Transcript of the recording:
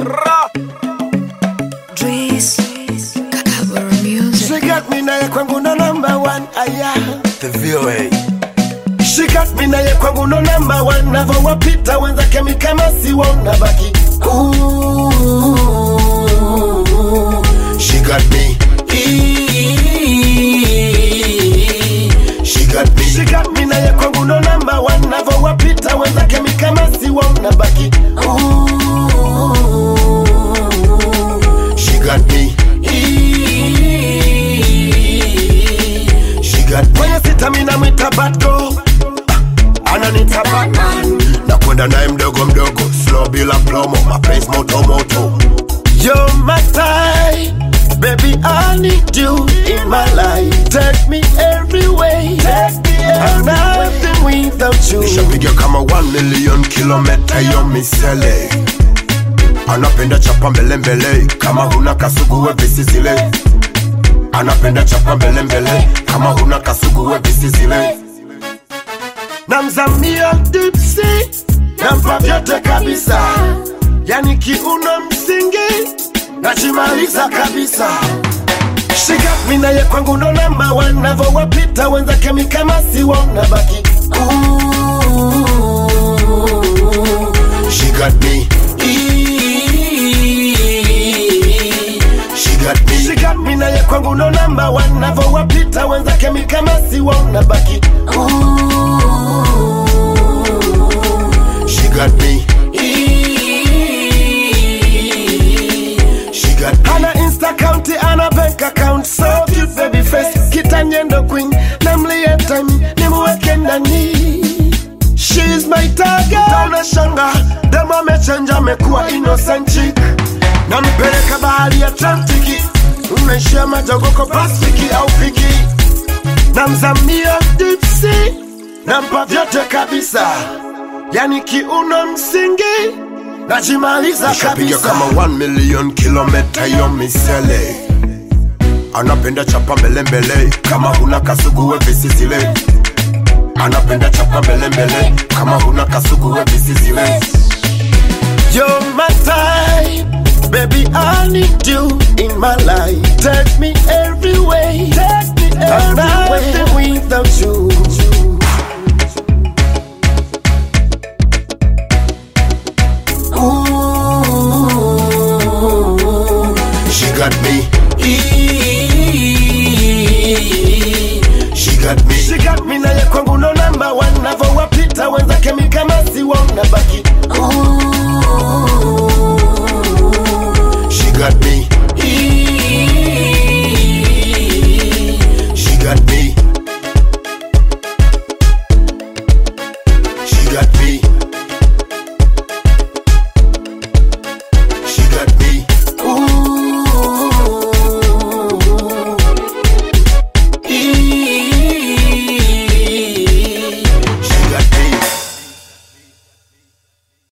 Dries, Kakabara Music. She got me naye kwangu no number one aya The VOA. She got me naye kwangu no number one Navowapita wenzake mi kama siwaona baki Ooh, She got me She got me She got me naye kwangu no number one Navowapita wenzake mi kama siwaona baki Ooh, She got me She got me Kwenye sita mina mwita bad girl ananita Batman na kwenda naye mdogo mdogo slow bila promo mapenzi moto moto You're my type, baby I need you in my life Take me every way, take me I'm nothing without you Nishapiga kama 1 million kilometa yo misele Anapenda chapa mbele mbele kama huna kasugu we visizile Anapenda chapa mbele mbele kama huna kasugu we visizile namzamia dipsi nampa vyote kabisa yani kiuno msingi nachimaliza kabisa shigat naye kwangu ndo namba one navowapita wenzake mi kama siwaona baki Ooh, she got me She got me She got me naye kwangu ndo namba one navowapita wenzake mi kama siwaona baki Ooh, She got me She got me Ana insta account ana bank account so cute baby face kitanyendo queen namlie time nimuweke ndani She's my target Taona shanga Demo amechenja amekuwa innocent chick Nampeleka bahari ya Atlantiki Unaishia majogoko Pasifiki au piki Namzamia deep sea Nampa vyote kabisa Yani kiuno msingi Najimaliza Nishapiga kabisa kama 1 million kilometa yo misele anapenda chapa mbele mbele kama huna kasugu we visizile anapenda chapa mbele mbele kama huna kasugu we visizile You're my type, baby. I need you in my life. Take me every way, take me every I'm way. without you. Ooh, she got me. She got me. She got me naye kwangu no number one. Navowapita wenzake mi kama siwaona baki.